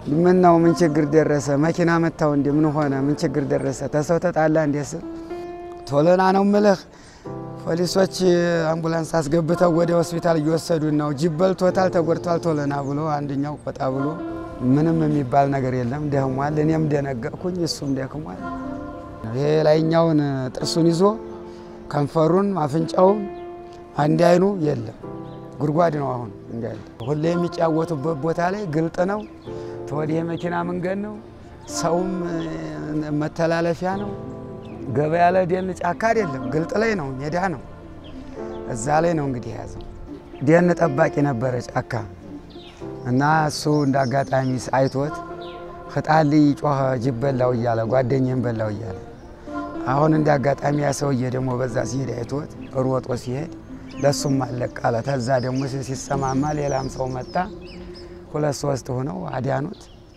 ምን ነው ምን ችግር ደረሰ? መኪና መታው እንዲ ምን ሆነ? ምን ችግር ደረሰ? ተሰው ተጣላ እንዴ ስል ቶሎና ነው ምልህ ፖሊሶች አምቡላንስ አስገብተው ወደ ሆስፒታል እየወሰዱን ነው። ጅብ በልቶታል፣ ተጎድቷል። ቶሎና ብሎ አንደኛው ቆጣ ብሎ ምንም የሚባል ነገር የለም ደክሟል። እኔም ደነገጥኩኝ፣ እሱም ደክሟል። ይሄ ላይኛውን ጥርሱን ይዞ ከንፈሩን አፍንጫውን አንድ አይኑ የለም ጉድጓድ ነው። አሁን እንዳለ ሁሌ የሚጫወቱበት ቦታ ላይ ግልጥ ነው። ተወዲህ የመኪና መንገድ ነው። ሰውም መተላለፊያ ነው። ገበያ ላይ ደን ጫካ አይደለም፣ ግልጥ ላይ ነው፣ ሜዳ ነው። እዛ ላይ ነው እንግዲህ የያዘው። ደን ጠባቂ ነበረ ጫካ እና እሱ እንደ አጋጣሚ አይቶት ህጣል ጮኸ፣ ጅብ በላው እያለ ጓደኛም በላው እያለ አሁን እንደ አጋጣሚ ያ ሰውዬ ደግሞ በዛ ሲሄድ አይቶት ሮጦ ሲሄድ ለሱም አለቃለ። ተዛ ደግሞ ሲሰማማ ሌላም ሰው መጣ። ሁለት ሶስት ሆነው አዳኑት።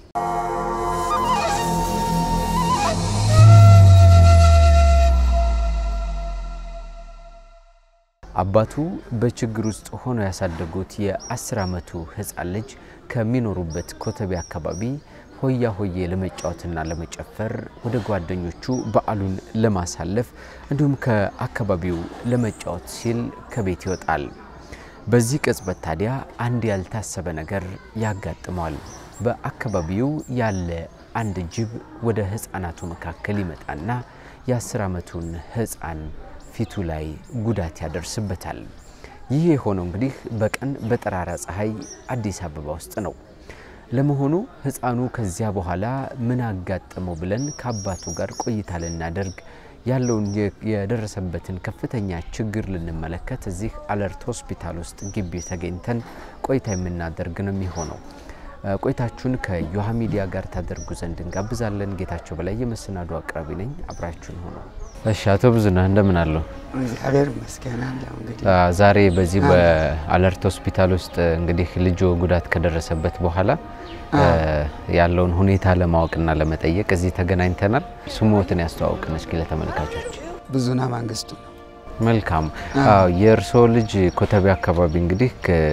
አባቱ በችግር ውስጥ ሆነው ያሳደጉት የአስር ዓመቱ ህፃን ልጅ ከሚኖሩበት ኮተቤ አካባቢ ሆያ ሆዬ ለመጫወትና ለመጨፈር ወደ ጓደኞቹ በዓሉን ለማሳለፍ እንዲሁም ከአካባቢው ለመጫወት ሲል ከቤት ይወጣል። በዚህ ቅጽበት ታዲያ አንድ ያልታሰበ ነገር ያጋጥመዋል። በአካባቢው ያለ አንድ ጅብ ወደ ህፃናቱ መካከል ይመጣና የአስር ዓመቱን ህፃን ፊቱ ላይ ጉዳት ያደርስበታል። ይህ የሆነው እንግዲህ በቀን በጠራራ ፀሐይ አዲስ አበባ ውስጥ ነው። ለመሆኑ ህፃኑ ከዚያ በኋላ ምን አጋጠመው ብለን ከአባቱ ጋር ቆይታ ልናደርግ ያለውን የደረሰበትን ከፍተኛ ችግር ልንመለከት እዚህ አለርት ሆስፒታል ውስጥ ግቢ ተገኝተን ቆይታ የምናደርግ ነው የሚሆነው። ቆይታችሁን ከዮሃ ሚዲያ ጋር ታደርጉ ዘንድ እንጋብዛለን። ጌታቸው በላይ የመሰናዶ አቅራቢ ነኝ። አብራችሁን ሆኖ እሺ። አቶ ብዙነህ እንደምን አለው? እግዚአብሔር ይመስገን አለው። እንግዲህ ዛሬ በዚህ በአለርት ሆስፒታል ውስጥ እንግዲህ ልጆ ጉዳት ከደረሰበት በኋላ ያለውን ሁኔታ ለማወቅና ለመጠየቅ እዚህ ተገናኝተናል። ስሞትን ያስተዋውቅን እስኪ ለተመልካቾች። ብዙነህ መንግስቱ ነው። መልካም። የእርስዎ ልጅ ኮተቤ አካባቢ እንግዲህ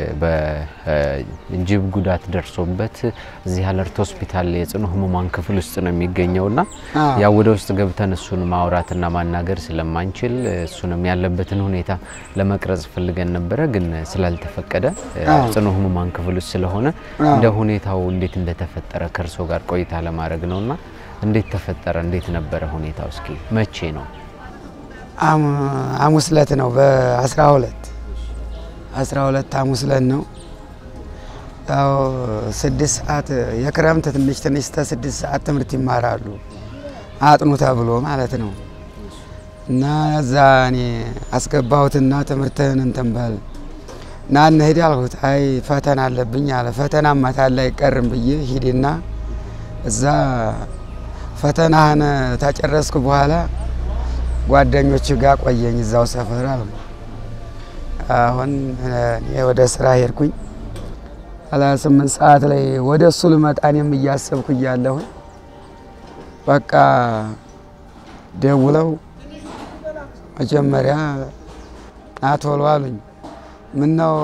በጅብ ጉዳት ደርሶበት እዚህ አለርት ሆስፒታል የጽኑ ህሙማን ክፍል ውስጥ ነው የሚገኘውና ያው ወደ ውስጥ ገብተን እሱን ማውራትና ማናገር ስለማንችል እሱንም ያለበትን ሁኔታ ለመቅረጽ ፈልገን ነበረ፣ ግን ስላልተፈቀደ ጽኑ ህሙማን ክፍል ውስጥ ስለሆነ እንደ ሁኔታው እንዴት እንደተፈጠረ ከእርስዎ ጋር ቆይታ ለማድረግ ነውና እንዴት ተፈጠረ? እንዴት ነበረ ሁኔታው? እስኪ መቼ ነው? ሐሙስ ዕለት ነው። በአስራ ሁለት አስራ ሁለት ሐሙስ ዕለት ነው። ያው ስድስት ሰዓት የክረምት ትንሽ ትንሽ እስከ ስድስት ሰዓት ትምህርት ይማራሉ አጥኑ ተብሎ ማለት ነው። እና እዛ እኔ አስገባሁትና ትምህርትህን እንትን በል እና እንሂድ አልሁት። አይ ፈተና አለብኝ አለ። ፈተና ማታል አይቀርም ብዬ ሂድና እዛ ፈተናህን ታጨረስኩ በኋላ ጓደኞች ጋር ቆየኝ እዛው ሰፈር አሉ። አሁን እኔ ወደ ስራ ሄድኩኝ። ኋላ ስምንት ሰዓት ላይ ወደ እሱ ልመጣ እኔም እያሰብኩ እያለሁኝ በቃ ደውለው መጀመሪያ ናቶሎ አሉኝ። ምነው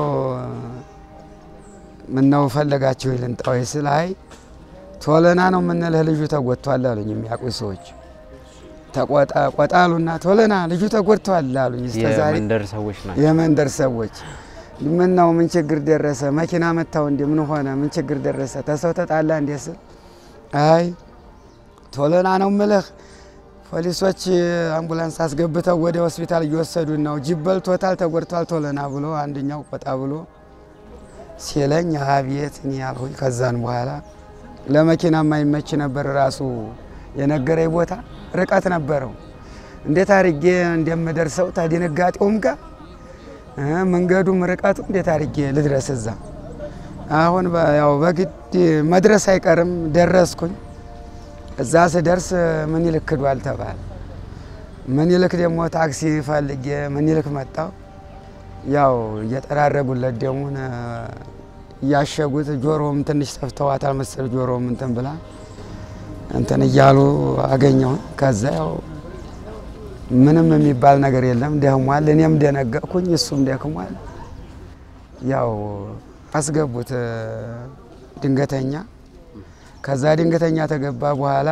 ምነው ፈለጋችሁ ልንጣ ወይ ስል አይ ቶለና ነው የምንልህ ልጁ ተጎድቷል አሉኝ የሚያውቁኝ ሰዎች ተቆጣ ቆጣሉና ቶለና ልጁ ተጎድተዋል አሉኝ። እስከ ዛሬ የመንደር ሰዎች ናቸው። የመንደር ሰዎች ምን ነው ምን ችግር ደረሰ? መኪና መታው እንዲ ምን ሆነ? ምን ችግር ደረሰ? ተሰው ተጣላ እንዴ ስል አይ ቶለና ነው ምልህ ፖሊሶች አምቡላንስ አስገብተው ወደ ሆስፒታል እየወሰዱን ነው። ጅብ በልቶታል፣ ተጎድቷል ቶለና ብሎ አንደኛው ቆጣ ብሎ ሲለኝ አቤት እኔ ያልሁኝ። ከዛን በኋላ ለመኪና የማይመች ነበር ራሱ የነገረኝ ቦታ ርቀት ነበረው። እንዴት አድርጌ እንደምደርሰው ታድንጋጤውም ጋር መንገዱም ርቀቱ እንዴት አድርጌ ልድረስ እዛ። አሁን ያው በግድ መድረስ አይቀርም ደረስኩኝ። እዛ ስደርስ ምኒልክ ክዷል ተባለ። ምኒልክ ደግሞ ታክሲ ፈልጌ ምኒልክ መጣው። ያው እየጠራረጉለት ደሙን እያሸጉት ጆሮም ትንሽ ሰፍተዋታል መሰል ጆሮም እንትን ብላ እንትን እያሉ አገኘውን። ከዛ ያው ምንም የሚባል ነገር የለም ደክሟል። እኔም ደነገጥኩኝ፣ እሱም ደክሟል። ያው አስገቡት ድንገተኛ ከዛ ድንገተኛ ተገባ በኋላ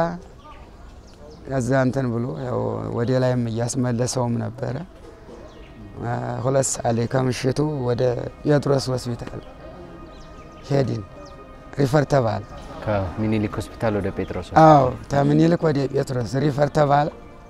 እዛ እንትን ብሎ ያው ወደ ላይም እያስመለሰውም ነበረ። ሁለት ሰዓት ላይ ከምሽቱ ወደ ጴጥሮስ ሆስፒታል ሄድን። ሪፈር ተባለ። ከሚኒሊክ ሆስፒታል ወደ ጴጥሮስ አዎ ከምኒልክ ወደ ጴጥሮስ ሪፈር ተባለ።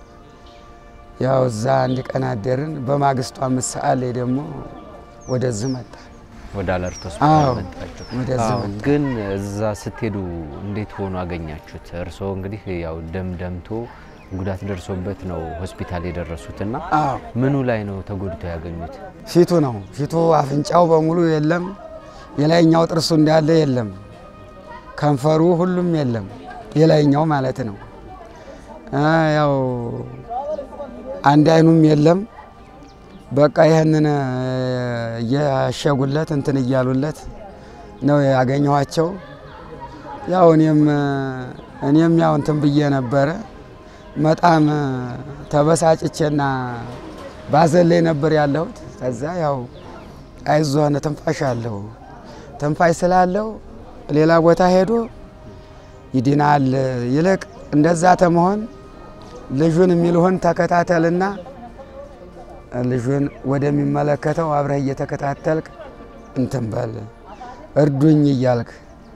ያው እዛ አንድ ቀን አደርን። በማግስቱ አምስት ሰዓት ላይ ደግሞ ወደዚህ መጣ። ወደ አለርት አዎ፣ ሆስፒታል መጣችሁ። ወደዚህ አዎ፣ መጣ። ግን እዛ ስትሄዱ እንዴት ሆኖ አገኛችሁት? እርስዎ እንግዲህ ያው ደም ደምቶ ጉዳት ደርሶበት ነው ሆስፒታል የደረሱትና አዎ ምኑ ላይ ነው ተጎድተው ያገኙት? ፊቱ ነው ፊቱ፣ አፍንጫው በሙሉ የለም። የላይኛው ጥርሱ እንዳለ የለም። ከንፈሩ ሁሉም የለም። የላይኛው ማለት ነው። አ ያው አንድ አይኑም የለም። በቃ ይህንን እያሸጉለት እንትን እያሉለት ነው ያገኘኋቸው። ያው እኔም እኔም ያው እንትን ብዬ ነበረ በጣም ተበሳጭቼና ባዘን ላይ ነበር ያለሁት። ከዛ ያው አይዞህ ትንፋሽ አለው ትንፋሽ ስላለው ሌላ ቦታ ሄዶ ይድናል። ይልቅ እንደዛ ተመሆን ልጁን የሚልሆን ተከታተልና ልጁን ወደሚመለከተው አብረህ እየተከታተልክ እንትን በል እርዱኝ እያልክ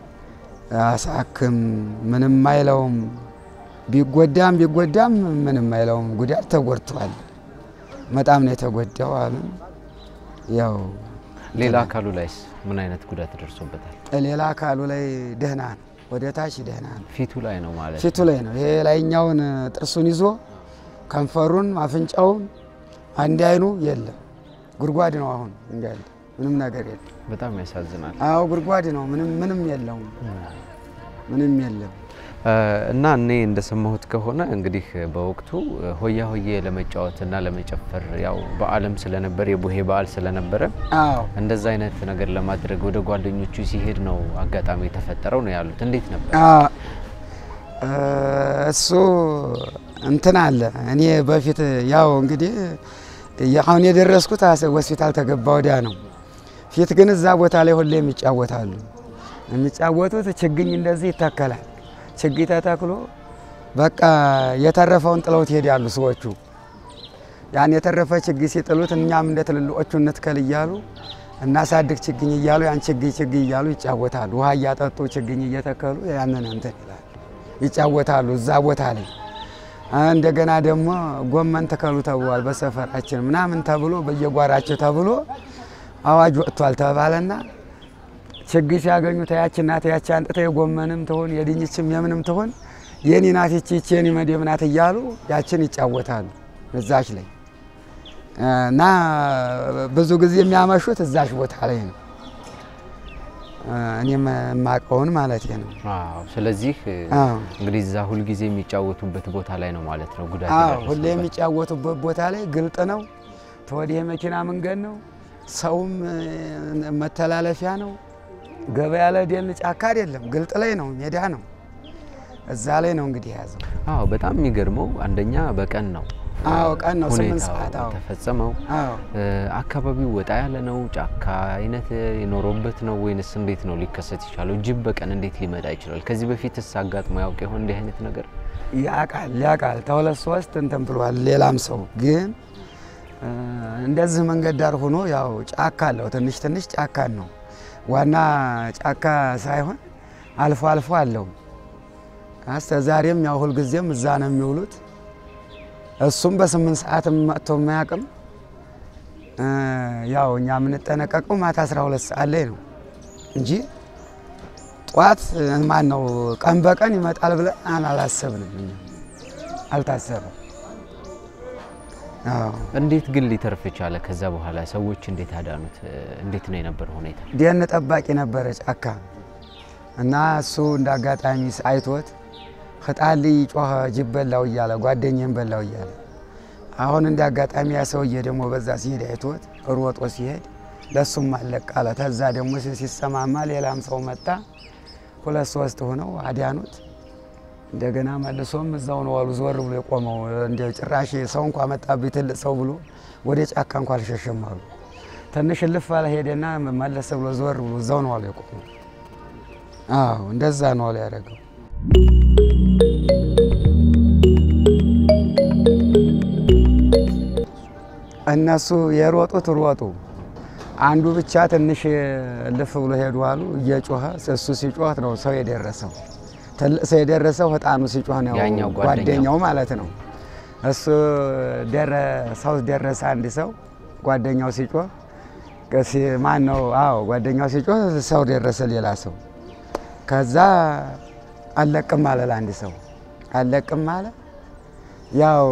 አሳክም። ምንም አይለውም። ቢጎዳም ቢጎዳም ምንም አይለውም። ጉዳት ተጎድቷል። በጣም ነው የተጎዳው አሉ። ያው ሌላ አካሉ ላይስ ምን አይነት ጉዳት ደርሶበታል? ሌላ አካሉ ላይ ደህና ነው፣ ወደ ታች ደህና ነው። ፊቱ ላይ ነው ማለት ፊቱ ላይ ነው። ይሄ ላይኛውን ጥርሱን ይዞ ከንፈሩን፣ አፍንጫውን፣ አንድ አይኑ የለም። ጉድጓድ ነው አሁን እንዳለ ምንም ነገር የለም። በጣም ያሳዝናል። አዎ ጉድጓድ ነው። ምንም ምንም የለውም። ምንም የለም። እና እኔ እንደሰማሁት ከሆነ እንግዲህ በወቅቱ ሆያ ሆዬ ለመጫወትና ለመጨፈር ያው በዓለም ስለነበር የቡሄ በዓል ስለነበረ አዎ እንደዛ አይነት ነገር ለማድረግ ወደ ጓደኞቹ ሲሄድ ነው አጋጣሚ የተፈጠረው ነው ያሉት። እንዴት ነበር? አ- እሱ እንትን አለ። እኔ በፊት ያው እንግዲህ አሁን የደረስኩት አሰ- ሆስፒታል ተገባ ወዲያ ነው። ፊት ግን እዛ ቦታ ላይ ሁሌም ይጫወታሉ። የሚጫወቱት ችግኝ እንደዚህ ይተከላል። ችግኝ ተተክሎ በቃ የተረፈውን ጥለውት ይሄዳሉ ሰዎቹ። ያን የተረፈ ችግኝ ሲጥሉት እኛም እንደ ትልልቆቹ እንትከል እያሉ እናሳድግ ችግኝ እያሉ ያን ችግኝ ችግኝ እያሉ ይጫወታሉ። ውሃ እያጠጡ ችግኝ እየተከሉ ያንን እንትን ይላሉ ይጫወታሉ እዛ ቦታ ላይ። እንደገና ደግሞ ጎመን ተከሉ ተብሏል በሰፈራችን ምናምን ተብሎ በየጓራቸው ተብሎ አዋጅ ወጥቷል ተባለና ችግኝ ሲያገኙ ተያች ናት ያች አንጥተ የጎመንም ትሆን የድንችም የምንም ትሆን የኔ ናት ይቺ ይቺ የኔ መደብ ናት እያሉ ያችን ይጫወታሉ እዛች ላይ እና ብዙ ጊዜ የሚያመሹት እዛች ቦታ ላይ ነው። እኔም የማውቀውን ማለት ነው። አዎ። ስለዚህ አዎ እንግዲህ እዛ ሁልጊዜ የሚጫወቱበት ቦታ ላይ ነው ማለት ነው ጉዳት አዎ የደረሰበት። ሁሌ የሚጫወቱበት ቦታ ላይ ግልጥ ነው። ተወዲህ የመኪና መንገድ ነው። ሰውም እ፣ መተላለፊያ ነው። ገበያ ላይ ደን ጫካ አይደለም፣ ግልጥ ላይ ነው፣ ሜዳ ነው። እዛ ላይ ነው እንግዲህ የያዘው። አዎ በጣም የሚገርመው አንደኛ በቀን ነው አዎ ቀን ነው፣ ስምንት ሁኔታው ሰዓት። አዎ የተፈጸመው። አዎ እ፣ አካባቢው ወጣ ያለ ነው፣ ጫካ አይነት የኖረበት ነው ወይንስ እንዴት ነው ሊከሰት ይቻለው? ጅብ በቀን እንዴት ሊመጣ ይችላል? ከዚህ በፊትስ አጋጥሞ ያውቅ ይሆን እንዲህ አይነት ነገር? ያቃል ያቃል ተሁለት ሶስት እንትን ብሏል። ሌላም ሰው ግን እ፣ እንደዚህ መንገድ ዳር ሆኖ ያው ጫካ አለው። ትንሽ ትንሽ ጫካ ነው። ዋና ጫካ ሳይሆን አልፎ አልፎ አለው። እስከ ዛሬም ያው ሁልጊዜም እዛ ነው የሚውሉት። እሱም በስምንት ሰዓት መጥቶ የማያውቅም። እ፣ ያው እኛ የምንጠነቀቀው ማታ 12 ሰዓት ላይ ነው እንጂ ጠዋት ማን ነው ቀን በቀን ይመጣል ብለን አላሰብንም። እኛ አልታሰበም። አዎ እንዴት ግን ሊተርፍ ቻለ? ከዛ በኋላ ሰዎች እንዴት አዳኑት? እ፣ እንዴት ነው የነበረው ሁኔታ? ደን ጠባቂ ነበረ ጫካ እና እሱ እንደ አጋጣሚ አይቶት ህጣል ጮኸ ጅብ በላው እያለ ጓደኛም በላው እያለ አሁን እንደ አጋጣሚ ያ ሰውዬ ደግሞ በዛ ሲሄድ አይቶት ሮጦ ሲሄድ ለሱም አለቅ አለ። ተዛ ደግሞ ሲ- ሲሰማማ ሌላም ሰው መጣ። ሁለት ሶስት ሆነው አዳኑት። እንደገና መልሶም እዛው ነው አሉ ዞር ብሎ የቆመው እንደ ጭራሽ ሰው እንኳ መጣብኝ ትልቅ ሰው ብሎ ወደ ጫካ እንኳ አልሸሸም አሉ። ትንሽ እልፍ አለ ሄደና መለስ ብሎ ዞር ብሎ እዛው ነው አሉ የቆመው። አዎ እንደዛ ነው አሉ ያደረገው። እነሱ የሮጡት ሮጡ። አንዱ ብቻ ትንሽ ልፍ ብሎ ሄዱ አሉ። እየጮኸ እሱ ሲጮህ ነው ሰው የደረሰው። ትልቅ ሰው የደረሰው ህጣኑ ሲጮህ ነው ያኛው ጓደኛው። ጓደኛው ማለት ነው። እሱ ደረ ሰው ደረሰ አንድ ሰው ጓደኛው ሲጮህ ከሲ- ማን ነው? አዎ ጓደኛው ሲጮህ ሰው ደረሰ ሌላ ሰው። ከዛ አለቅም አለ ለአንድ ሰው አለቅም አለ። ያው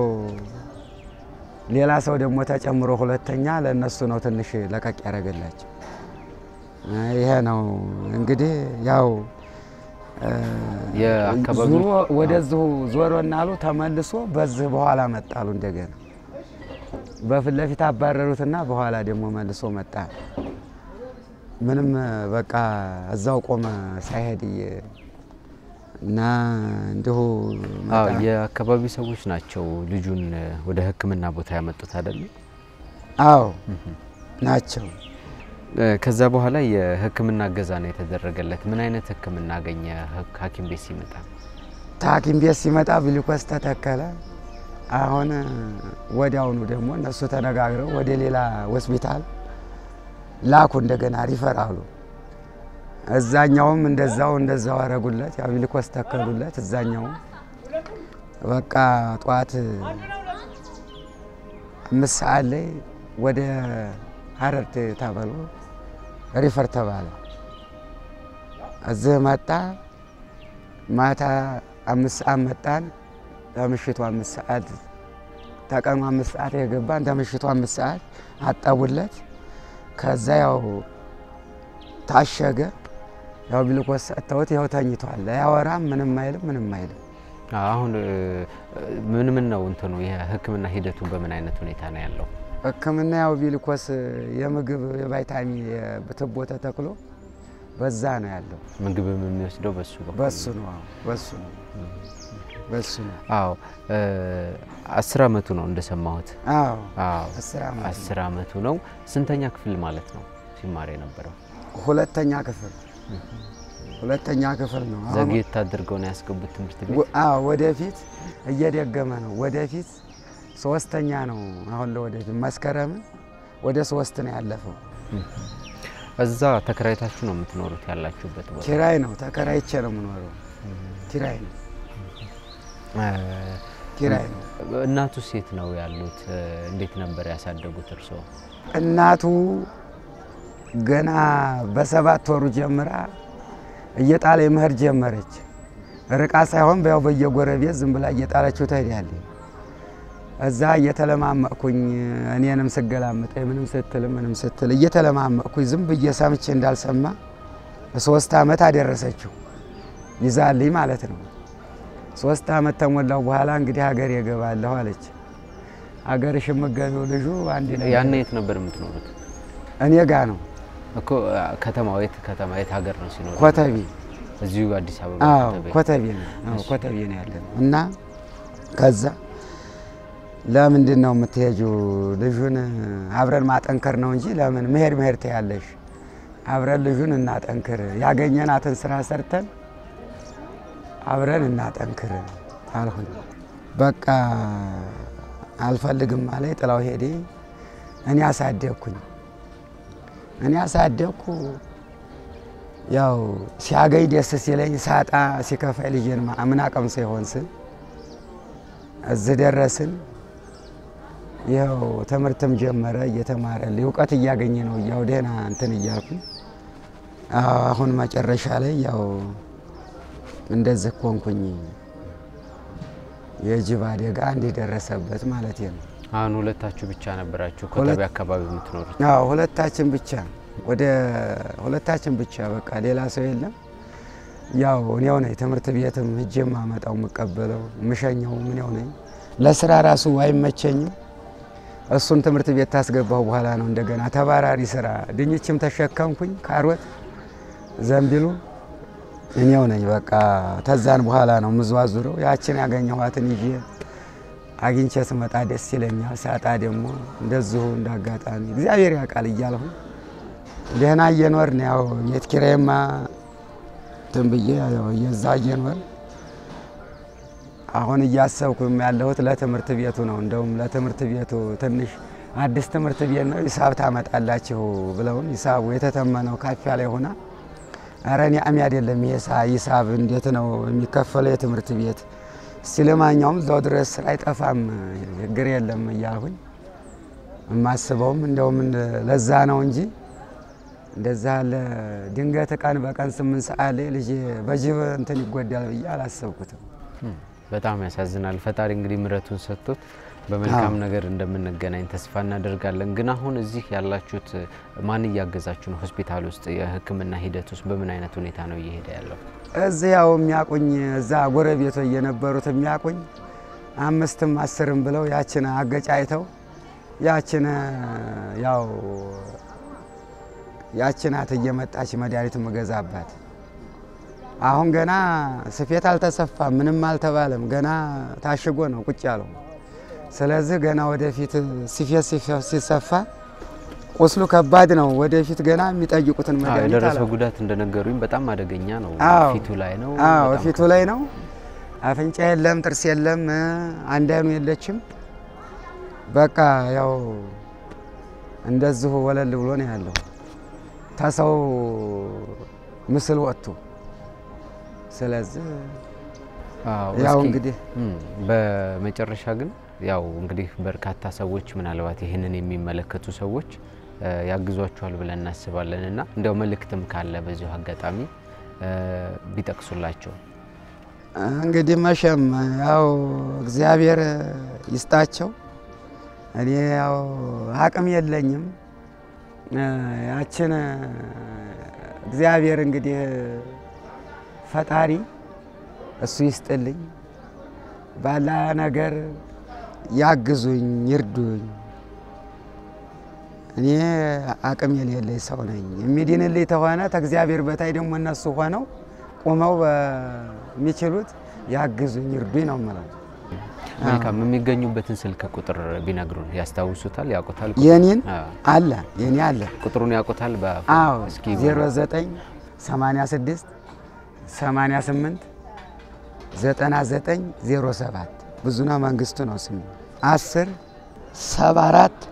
ሌላ ሰው ደግሞ ተጨምሮ ሁለተኛ ለእነሱ ነው ትንሽ ለቀቅ ያደረገላቸው። ይሄ ነው እንግዲህ ያው እ፣ የአካባቢው- ዙሮ ወደዚሁ ዞሮ እናሉ ተመልሶ በዚህ በኋላ መጣሉ እንደገና በፊት ለፊት አባረሩትና በኋላ ደግሞ መልሶ መጣ። ምንም በቃ እዛው ቆመ ሳይሄድ እየ- እና እንዲሁ አዎ መጣ። የአካባቢው ሰዎች ናቸው ልጁን ወደ ሕክምና ቦታ ያመጡት አይደለም? አዎ ናቸው። እ፣ ከዛ በኋላ የሕክምና እገዛ ነው የተደረገለት። ምን አይነት ሕክምና አገኘ ሐክ- ሐኪም ቤት ሲመጣ? ታኪም ቤት ሲመጣ ግሉኮስ ተተከለ። አሁን ወዲያውኑ ደግሞ እነሱ ተነጋግረው ወደ ሌላ ሆስፒታል ላኩ። እንደገና ሪፈራሉ እዛኛውም እንደዛው እንደዛው አረጉለት። ያው ግሉኮስ ተከሉለት። እዛኛውም በቃ ጠዋት አምስት ሰዓት ላይ ወደ ሀረርት ተብሎ ሪፈር ተባለ። እዚህ መጣ። ማታ አምስት ሰዓት መጣን። ከምሽቱ አምስት ሰዓት ተቀኑ አምስት ሰዓት የገባን ከምሽቱ አምስት ሰዓት አጠቡለት። ከዛ ያው ታሸገ። ያው ግሉኮስ ሰጥተውት ይኸው ተኝቷል። አያወራም፣ ምንም አይልም፣ ምንም አይልም። አሁን እ፣ ምን ምን ነው እንትኑ የሕክምና ሂደቱ በምን አይነት ሁኔታ ነው ያለው? ሕክምና ያው ግሉኮስ የምግብ የቫይታሚን የትቦ ተተክሎ በዛ ነው ያለው። ምግብም የሚወስደው በሱ በኩል በሱ ነው አዎ፣ በሱ ነው በሱ ነው። አዎ እ፣ አስር አመቱ ነው እንደሰማሁት። አዎ አዎ አስር ዓመት ነው። አስር አመቱ ነው። ስንተኛ ክፍል ማለት ነው ሲማር የነበረው? ሁለተኛ ክፍል ሁለተኛ ክፍል ነው። አሁን ዘግየት አድርገው ነው ያስገቡት ትምህርት ቤት። ወ- አዎ ወደፊት እየደገመ ነው። ወደፊት ሶስተኛ ነው። አሁን ለወደፊት መስከረምን ወደ ሶስት ነው ያለፈው። እዛ ተከራይታችሁ ነው የምትኖሩት ያላችሁበት ቦታ? ኪራይ ነው ተከራይቼ ነው የምኖረው። ኪራይ ነው እ፣ ኪራይ ነው። እናቱ ሴት ነው ያሉት። እ፣ እንዴት ነበር ያሳደጉት እርስዎ? እናቱ ገና በሰባት ወሩ ጀምራ እየጣለ መሄድ ጀመረች። ርቃ ሳይሆን ያው በየጎረቤት ዝም ብላ እየጣለችው ትሄዳለች። እዛ እየተለማመቅኩኝ እኔንም ስገላምጠ ምንም ስትል ምንም ስትል እየተለማመቅኩኝ ዝም ብዬ ሰምቼ እንዳልሰማ ሶስት ዓመት አደረሰችው ይዛልኝ ማለት ነው። ሶስት ዓመት ተሞላው በኋላ እንግዲህ ሀገር የገባለሁ አለች። ሀገርሽ የምትገቢው ልጁ አንድ ነገር ያኔ የት ነበር የምትኖሩት? እኔ ጋ ነው እኮ ከተማ የት ከተማ የት ሀገር ነው ሲኖሩ? ኮተቤ እዚሁ አዲስ አበባ አዎ ኮተቤ። ኮተቤ ነው። አዎ ኮተቤ ነው ያለ ነው። እና ከዛ ለምንድን ነው የምትሄጂው? ልጁን አብረን ማጠንከር ነው እንጂ ለምን መሄድ መሄድ ትያለሽ? አብረን ልጁን እናጠንክር፣ ያገኘናትን ስራ ሰርተን አብረን እናጠንክር አልሁኝ። በቃ አልፈልግም ማለት ጥላው ሄዴ እኔ አሳደግኩኝ። እኔ አሳደግኩ ያው ሲያገኝ ደስ ሲለኝ ሳጣ ሲከፋይ ልጄን ማ- ምን አቅም ሳይሆን ስል እዚህ ደረስን። ይኸው ትምህርትም ጀመረ እየተማረልኝ እውቀት እያገኘ ነው ያው ደህና እንትን እያልኩ አዎ፣ አሁን መጨረሻ ላይ ያው እንደዚህ ኮንኩኝ። የጅብ አደጋ እንዲደረሰበት ማለት ነው። አሁን ሁለታችሁ ብቻ ነበራችሁ ኮተቤ አካባቢ የምትኖሩት? አዎ ሁለታችን ብቻ ወደ ሁለታችን ብቻ በቃ ሌላ ሰው የለም። ያው እኔው ነኝ ትምህርት ቤትም ሂጄ የማመጣው የምቀበለው የምሸኘው ምኔው ነኝ። ለስራ ራሱ አይመቸኝም። እሱን ትምህርት ቤት ታስገባሁ በኋላ ነው እንደገና ተባራሪ ስራ ድንችም ተሸከምኩኝ፣ ካሮት፣ ዘንቢሉ እኔው ነኝ በቃ። ተዛን በኋላ ነው የምዘዋዙረው። ያችን ያገኘኋትን ይዤ አግኝቼ ስመጣ ደስ ይለኛል። ሳጣ ደግሞ እንደዚሁ እንዳጋጣሚ እግዚአብሔር ያውቃል እያልሁ ደህና እየኖርን ያው ቤት ኪራይማ እንትን ብዬ ያው እየዛ እየኖር አሁን እያሰብኩም ያለሁት ለትምህርት ቤቱ ነው። እንደውም ለትምህርት ቤቱ ትንሽ አዲስ ትምህርት ቤት ነው ሂሳብ ታመጣላችሁ ብለውን ሂሳቡ የተተመነው ካፍ ያለ ሆና ኧረ እኔ አሚ አይደለም ሂሳብ እንዴት ነው የሚከፈለው የትምህርት ቤት እስቲ ለማንኛውም እዛው ድረስ ስራ አይጠፋም ችግር የለም እያልሁኝ የማስበውም እንደውም ለዛ ነው እንጂ እንደዛ ያለ ድንገት ቀን በቀን ስምንት ሰዓት ላይ ልጄ በጅብ እንትን ይጎዳል ብዬ አላሰብኩትም። በጣም ያሳዝናል። ፈጣሪ እንግዲህ ምሕረቱን ሰጥቶት በመልካም ነገር እንደምንገናኝ ተስፋ እናደርጋለን። ግን አሁን እዚህ ያላችሁት ማን እያገዛችሁ ነው? ሆስፒታል ውስጥ የሕክምና ሂደት ውስጥ በምን አይነት ሁኔታ ነው እየሄደ ያለው? እዚህ ያው የሚያቁኝ እዛ ጎረቤቶ የነበሩት የሚያቁኝ አምስትም አስርም ብለው ያችን አገጫይተው ያችን ያው ያችናት እየመጣች መድኃኒት መገዛባት አሁን ገና ስፌት አልተሰፋም፣ ምንም አልተባለም። ገና ታሽጎ ነው ቁጭ ያለው። ስለዚህ ገና ወደፊት ስፌት ሲሰፋ ቁስሉ ከባድ ነው። ወደፊት ገና የሚጠይቁትን መድኃኒት የደረሰው ጉዳት እንደነገሩኝ በጣም አደገኛ ነው። አዎ። ፊቱ ላይ ነው። አዎ በጣም ፊቱ ላይ ነው። አፍንጫ የለም፣ ጥርስ የለም፣ አንድ አይኑ የለችም። በቃ ያው እንደዚሁ ወለል ብሎ ነው ያለው ተሰው ምስል ወጥቶ። ስለዚህ አዎ፣ ያው እስኪ እንግዲህ እም፣ በመጨረሻ ግን ያው እንግዲህ በርካታ ሰዎች ምናልባት ይህንን የሚመለከቱ ሰዎች እ፣ ያግዟቸዋል ብለን እናስባለን እና እንዲያው መልእክትም ካለ በዚሁ አጋጣሚ እ፣ ቢጠቅሱላቸው እንግዲህ መቼም ያው እግዚአብሔር ይስጣቸው። እኔ ያው አቅም የለኝም። እ፣ ያችን እግዚአብሔር እንግዲህ ፈጣሪ እሱ ይስጥልኝ። ባላ ነገር ያግዙኝ፣ ይርዱኝ። እኔ አቅም የሌለኝ ሰው ነኝ። የሚድንልኝ ተሆነ ከእግዚአብሔር በታይ ደግሞ እነሱ ሆነው ቁመው በሚችሉት ያግዙኝ፣ ይርዱኝ ነው የምለው። መልካም የሚገኙበትን ስልክ ቁጥር ቢነግሩን ያስታውሱታል ያውቁታል የኔን አዎ። አለ የኔ አለ ቁጥሩን ያውቁታል በ አዎ እስኪ 09 86 88 99 07 ብዙነህ መንግስቱ ነው ስሙ 10 74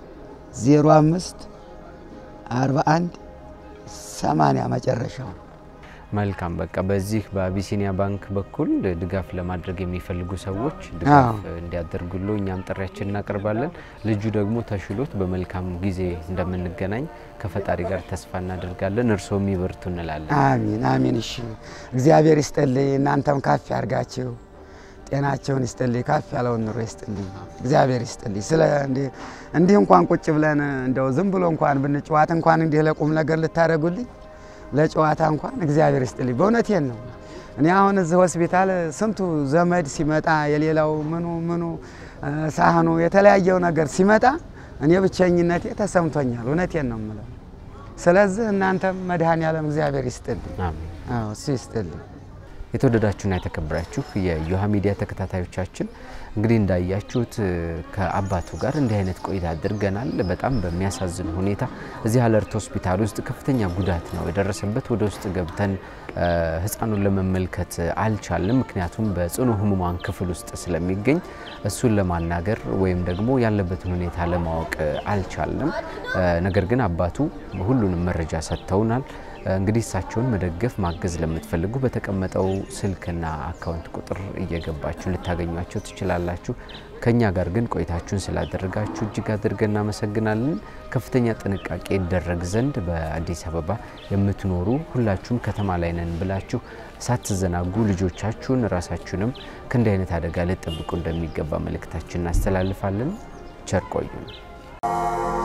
05 41 80 መጨረሻው መልካም በቃ በዚህ በአቢሲኒያ ባንክ በኩል ድጋፍ ለማድረግ የሚፈልጉ ሰዎች ድጋፍ አዎ። እንዲያደርጉሉ እኛም ጥሪያችን እናቀርባለን። ልጁ ደግሞ ተሽሎት በመልካም ጊዜ እንደምንገናኝ ከፈጣሪ ጋር ተስፋ እናደርጋለን። እርስዎ የሚበርቱ እንላለን። አሚን አሚን። እሺ እግዚአብሔር ይስጥልኝ፣ እናንተም ካፍ ያርጋችሁ፣ ጤናቸውን ይስጥልኝ፣ ካፍ ያለውን ኑሮ ይስጥልኝ፣ እግዚአብሔር ይስጥልኝ። ስለ እንዲህ እንዲህ እንኳን ቁጭ ብለን እንደው ዝም ብሎ እንኳን ብንጨዋት እንኳን እንዲህ ለቁም ነገር ልታደርጉልኝ ለጨዋታ እንኳን እግዚአብሔር ይስጥልኝ። በእውነቴን ነው። እኔ አሁን እዚህ ሆስፒታል ስንቱ ዘመድ ሲመጣ የሌላው ምኑ ምኑ እ፣ ሳህኑ የተለያየው ነገር ሲመጣ እኔ ብቸኝነቴ ተሰምቶኛል። እውነቴን ነው የምለው። ስለዚህ እናንተም መድኃኔዓለም እግዚአብሔር ይስጥልኝ። አሜን። አዎ እሱ ይስጥልኝ። የተወደዳችሁና የተከበራችሁ የዮሃ ሚዲያ ተከታታዮቻችን እንግዲህ እንዳያችሁት እ፣ ከአባቱ ጋር እንዲህ አይነት ቆይታ አድርገናል። በጣም በሚያሳዝን ሁኔታ እዚህ አለርት ሆስፒታል ውስጥ ከፍተኛ ጉዳት ነው የደረሰበት። ወደ ውስጥ ገብተን እ፣ ሕፃኑን ለመመልከት አልቻልንም። ምክንያቱም በጽኑ ህሙማን ክፍል ውስጥ ስለሚገኝ እሱን ለማናገር ወይም ደግሞ ያለበትን ሁኔታ ለማወቅ አልቻልንም። እ፣ ነገር ግን አባቱ ሁሉንም መረጃ ሰጥተውናል። እንግዲህ እሳቸውን መደገፍ ማገዝ ለምትፈልጉ በተቀመጠው ስልክና አካውንት ቁጥር እየገባችሁ ልታገኟቸው ትችላላችሁ። ከኛ ጋር ግን ቆይታችሁን ስላደረጋችሁ እጅግ አድርገን እናመሰግናለን። ከፍተኛ ጥንቃቄ ይደረግ ዘንድ በአዲስ አበባ የምትኖሩ ሁላችሁም ከተማ ላይ ነን ብላችሁ ሳትዘናጉ ልጆቻችሁን ራሳችሁንም ከእንዲህ አይነት አደጋ ልጠብቁ እንደሚገባ መልእክታችን እናስተላልፋለን። ቸር ቆዩን።